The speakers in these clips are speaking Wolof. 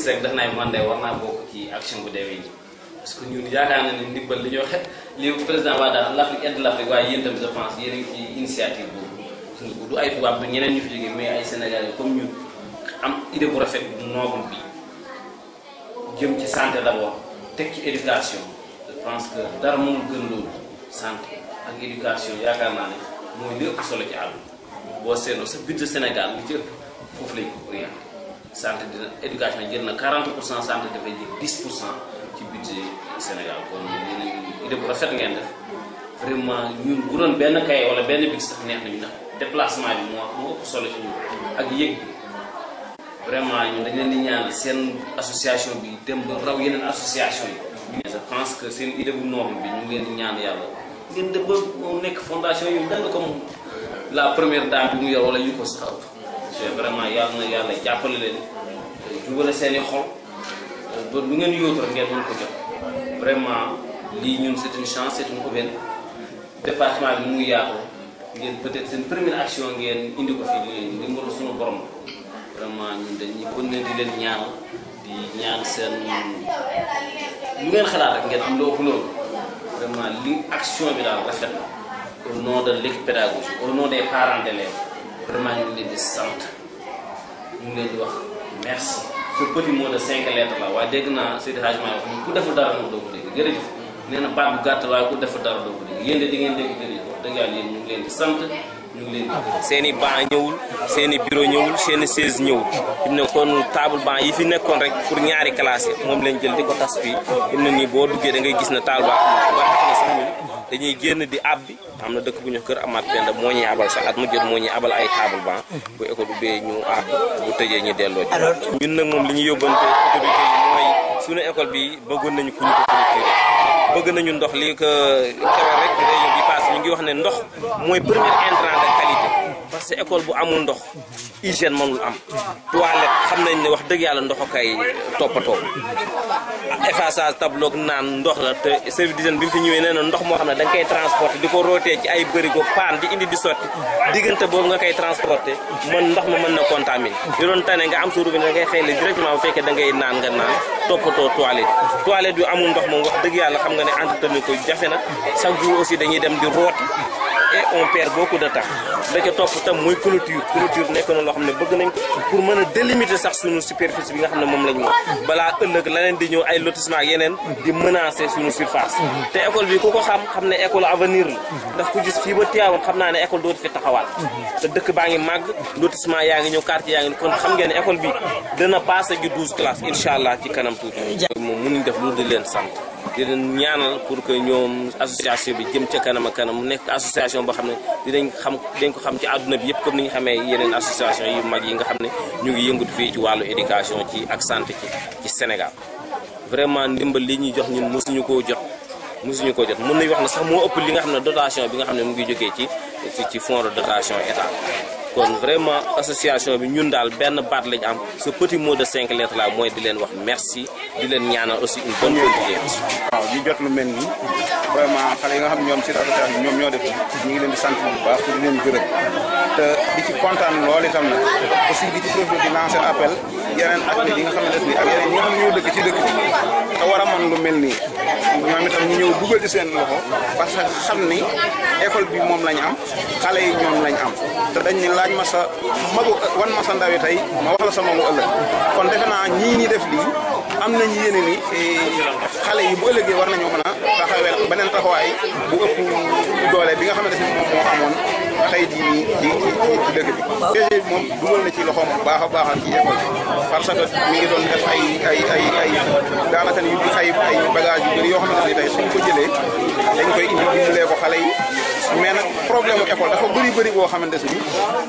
gis rek daf naa man de war naa bokk ci action bu demee nii parce que ñun yaakaar na ne ndimbal li ñoo xet li président waa daal l'Afrique aide l'Afrique waaye yéen tamit je pense yéen a ngi ci initiative boobu du ay tubaab du ñeneen ñu fi jógee mais ay Sénégalais comme ñun am idée bu rafet bu noble bi jëm ci santé d'abord teg ci éducation je pense que dara mënul gën loolu santé ak éducation yaakaar naa ne mooy li ëpp solo ci àdduna boo seetloo sa budget Sénégal li ci ëpp foofu lañ ko orienté santé dina éducation jël na 40 pour cent santé dafay jël 10 pour cent ci budget Sénégal kon yéen a idée bu rafet ngeen def vraiment ñun bu doon benn kay wala benn big sax neex nañu ndax déplacement bi moo moo ëpp solo ci ñun ak yëg bi vraiment ñun dañ leen di ñaan seen association bi dem ba raw yeneen association yi. je pense que seen idée bu noble bi ñu ngi leen di ñaan yàlla ngeen dem ba mu nekk fondation yu dang comme la première dame bi mu yor wala yu ko sax c'est vraiment yàlla na yàlla jàppale leen jubale seen i xol ba lu ngeen yóotu rek ngeen mën ko jot vraiment lii ñun c'est une chance c'est une aubaine département bi muy yaatu ngeen peut-être seen première action ngeen indi ko fi li ndimbalu suñu borom vraiment ñun dañuy kon ne di leen ñaan di ñaan seen lu ngeen xalaat rek ngeen am loo ëpp loolu vraiment li action bi daal rafet na au nom de l'équipe pédagogique au nom des parents d'élèves vraiment ñu ngi leen di sant ñu ngi leen di wax merci ce petit mot de cinq lettres la waaye dégg naa Seydi Hadj Malick wax ku deful dara moom doo ko dégg jërëjëf nee na baat bu gàtt waaye ku deful dara doo ko dégg yéen de di ngeen dégg jërëjëf wax dëgg yàlla yéen ñu ngi leen di sant ñu ngi leen di seen i banc ñëwul seen i bureau ñëwul seen i chaise ñëwul fi mu ne kon table banc yi fi nekkoon rek pour ñaari classe yi moom lañ jël di ko tas fii fi mu ne nii boo duggee da ngay gis ne table banc ba tax na sax ñun dañuy génn di ab bi am na dëkk bu ñu kër amaat benn moo ñuy abal sax at mu jot moo ñuy abal ay table banc bu école ubbee ñu ab bu tëjee ñu delloo ji ñun nag moom li ñu yóbbante autorité yi mooy suñu école bi bëggoon nañu ku ñu ko clôturer bëgg nañu ndox li ko keroog rek réunion bi passé ñu ngi wax ne ndox mooy premier intrant de qualité parce que école bu amul ndox hygiène mënul am toilette xam nañ ne wax dëgg yàlla ndox kay toppatoo effaçage tableau naan ndox la te service d'hygiène bi mu fi ñëwee nee na ndox moo xam ne da nga koy transporter di ko rootee ci ay bërigo paan di indi di sotti diggante boobu nga koy transporter mën ndox ma mën na contaminer li doon tane nga am sa robinet da ngay xëy directement bu fekkee da ngay naan nga naan toppatoo toilette toilette yu amul ndox moom wax dëgg yàlla xam nga ne entretenir ko jafe na chaque jour aussi dañuy dem di rooti et on perd beaucoup de temps da ca topp tam mooy clôture clôture nekk na loo xam ne bëgg nañ ko pour mën a délimiter sax suñu superficie bi nga xam ne moom lañ moom balaa ëllëg la leen di ñëw ay lotissement ak yeneen di menacer suñu surface te école bi ku ko xam xam ne école avenir la ndax ku gis fii ba Tivaouane xam naa ne école dootu fi taxawaat te dëkk baa ngi màgg lotissement yaa ngi ñëw quartier yaa ngi kon xam ngeen ne école bi dana passé ju 12 classes incha allah ci kanam tuuti moom mënuñ def loolu di leen sant di leen ñaanal pour que ñoom association bi jëm ca kanam ak kanam mu nekk association boo xam ne dinañ xam dañ ko xam ci àdduna bi yëpp comme ni ñu xamee yeneen association yu mag yi nga xam ne ñu ngi yëngatu fii ci wàllu éducation ci ak santé ci ci Sénégal vraiment ndimbal li ñuy jox ñun mosuñu koo jot mosuñu koo jot mën nañu wax ne sax moo ëpp li nga xam ne dotation bi nga xam ne mu ngi jógee ci ci ci fonds de dotation état kon vraiment association bi ñun daal benn baat lañ am ce petit mot de cinq lettres là mooy di leen wax merci di leen ñaanal aussi une bonne continuation. waaw ñu jot lu mel nii vraiment xale yi nga xam ne ñoom ci association ñoom ñoo def ñu ngi leen di sant bu baax di leen gërëm te di ci kontaan lool itam nag aussi di ci profité di lancer appel yeneen acteurs yi nga xam ne def nii ak yeneen ñi nga xam ne ñoo dëkk ci dëkk bi te war a mën lu mel nii ñoom itam ñu ñëw dugal ci seen loxo parce que xam ni école bi moom lañ am xale yi ñoom lañ am te dañ ni laaj ma sa magu wan ma sa ndawi tey ma wax la sa magu ëllëg kon defe naa ñii ni def lii am nañ yéene ni xale yi bu ëllëgee war nañoo mën a taxawee beneen taxawaay bu ëpp doole bi nga xamante ni moom moo amoon tey jii nii ci ci ci dëkk bi. DG bi moom dugal na ci loxoom bu baax a baax ci école bi parce que mi ngi doon def ay ay ay ay daanaka ni ay ay bagages yu bëri yoo xamante ni tey suñ ko jëlee dañ koy indi dimbalee ko xale yi mais nag problème mu école dafa bëri bëri boo xamante ni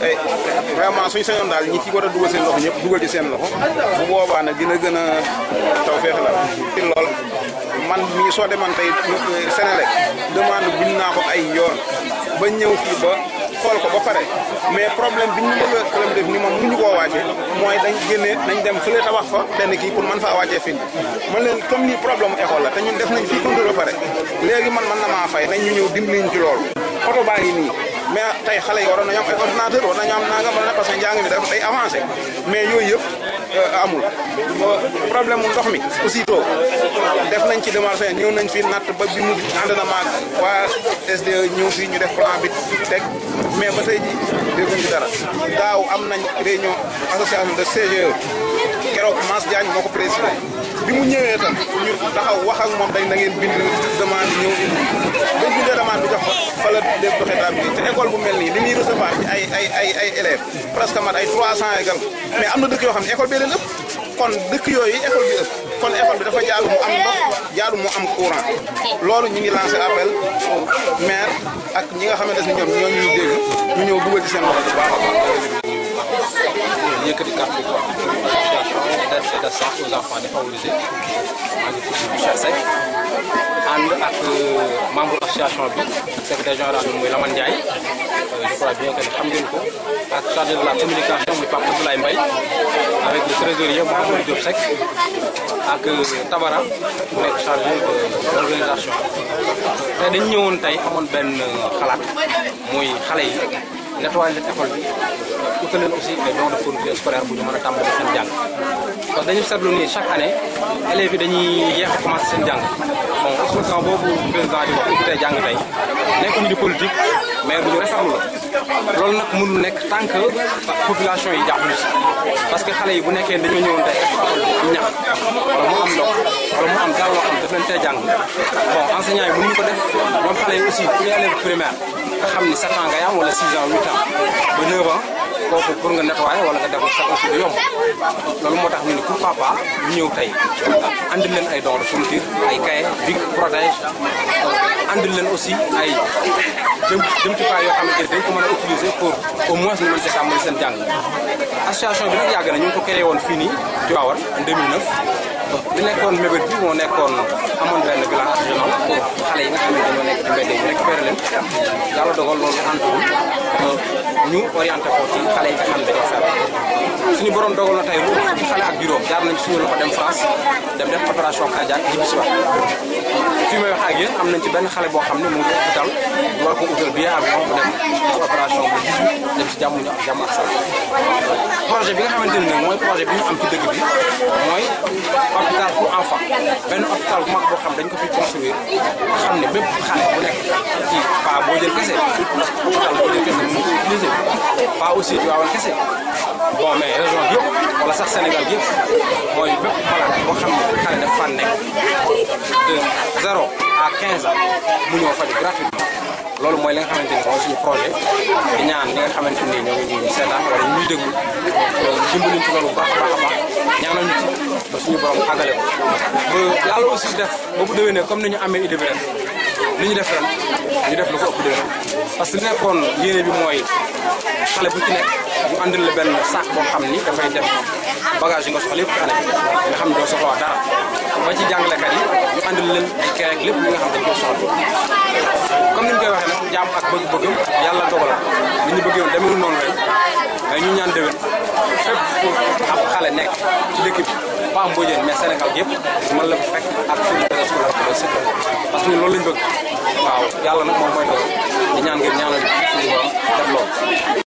vraiment suñ sañoon daal ñi ci war a dugal seen loxo ñëpp dugal ci seen loxo bu boobaa nag dina gën a taw feex la ci lool man mii soo deman tey Sénélec demande bind naa ko ay yoon ba ñëw fii ba xool ko ba pare mais problème bi ñu bëgg a problème def ni moom mënuñu koo wàcce mooy dañ génne nañ dem fële tabax fa benn kii pour man faa wàccee fin man leen comme ni problème école la te ñun def nañ fii contrôle ba pare léegi man man na maa fay nañ ñu ñëw dimbali ñu ci loolu oto baa ngi nii mais tey xale yi waroon nañu am ay ordinateur war nañu am nangam wala parce que njàng mi dafa day avancé mais yooyu yëpp amul problème mu ndox mi aussitôt def nañ ci démarche ñëw nañ fi natt ba bi mu ànd na maag waa SDE ñëw fii ñu def plan bi teg mais ba tey ji dégguñ ci dara daaw am nañ réunion association de CGE keroog Mass Diagne moo ko présidé bi mu ñëwee tam ñu taxaw wax ak moom dañ da ngeen bind demande ñëw indi bañ bindee demande bi jox ko fa la def doxee daal bi te école bu mel nii li muy recevoir ci ay ay ay ay élèves presque mat ay 300 égal mais am na dëkk yoo xam ne école bee leen ëpp kon dëkk yooyu école bi ëpp kon école bi dafa jaadu mu am ndox jaadu mu am courant loolu ñu ngi lancé appel maire ak ñi nga xamante ne ñoom ñoo ñuy dégg ñu ñëw dugal ci seen loxo bu baax a baax. yëkkati kàddu gi association d'aide et d'assistance aux enfants défavorisés maa ngi tudd Michel Seck ànd ak membre association bi secrétaire général bi muy Lamane Ndiaye je crois bien que xam ngeen ko ak chargé de la communication muy Pape Abdoulaye Mbaye avec le trésorier Mouhamadou Diop Seck ak Tabara mu nekk chargé de l'organisation tey dañu ñëwoon tey amoon benn xalaat muy xale yi nettoyer leen école bi utal leen aussi ay dons de fourniture scolaire bu ñu mën a tàmbali seen jàng parce que dañu seetlu ni chaque année élèves yi dañuy yéex a commencé seen jàng bon slogan boobu président di wax ubbi tey jàng tey nekkuñu di politique mais bu ñu rafetlu la loolu nag mënul nekk tant que population yi jàppuñu si parce que xale yi bu nekkee dañoo ñëwoon tey école bi ñax wala mu am ndox wala mu am dara loo xam ne daf leen tey jàng bon enseignants yi mënuñu ko def ñoom xale yi aussi pour élève primaire nga xam ni 7 ans ngay am wala 6 ans 8 ans ba 9 ans kooku pour nga nettoyer wala nga def ko sax aussi du yomb loolu moo tax ñu ne pourquoi pas ñu ñëw tey andil leen ay dons de fourniture ay cahier bic protège andil leen aussi ay jëm jëmtukaay yoo xamante ne dañ ko mën a utiliser pour au moins ñu mën see tàmbali seen jàng association bi nag yàgg na ñu ngi ko créé woon fii nii Tivaouane en 2009 li nekkoon mébét bi moo nekkoon amoon benn bilan artisanal pour xale yi nga xam ne dañoo nekk ci mbedd yi récupéré leen yàlla dogal loolu antuwul ñu orienté ko ci xale yi nga xam ne dañoo feebar suñu borom dogal na tey lu fukki xale ak juróom jaar nañ suñu loxo dem France dem def opération cardiaque ñibbi si waat fii may wax ak yéen am nañ ci benn xale boo xam ne mu ngi hôpital ñu war ko utal billet avion mu dem def opération bu 18 dem si jàmm ñu ak jàmm ak salaam projet bi nga xamante ne nag mooy projet bi ñu am ci dëkk bi mooy hôpital pour enfant benn hôpital bu mag boo xam dañ ko fi construire nga xam ne bépp xale bu nekk ci pas boo jël kese parce que hôpital boo jël kese mën ko utiliser pas aussi Tivaouane kese bon mais région bi yëpp wala sax Sénégal bi yëpp mooy bépp malade boo xam ne xale daf fan nekk de 0 à 15 ans mu ñëw faju gratuitement loolu mooy li nga xamante ni mooy suñu projet di ñaan ñi nga xamante ni ñoo ngi ñuy seetaan wala ñuy déglu dimbaluñ ci loolu bu baax a baax a baax ñaanal ñu ci ba suñu borom àggale ko ba yàlla aussi def ba bu déwénee comme ni ñu amee idée bi ren li ñu def ren ñu def lu ko ëpp déwén parce que li nekkoon yéene bi mooy xale bu ci nekk ñu andil la benn sac boo xam ni dafay def bagage yi nga soxla yëpp ci année bi nga xam ne doo soxla dara ba ci jàngalekat yi ñu andil leen ay kere ak lépp li nga xam dañ koy soxla comme ni ñu koy waxee nag jaam ak bëgg-bëggam yàlla dogal li ñu bëggee woon demewul noonu ren mais ñu ñaan déwén fépp fu ab xale nekk ci dëkk bi pas Mbodiène mais Sénégal yëpp mën la fa fekk ak fourniture scolaire bu doy sëkk parce que ñun loolu lañ bëgg waaw yàlla nag moom mooy dogal di ñaan ngeen ñaanal suñu borom def loolu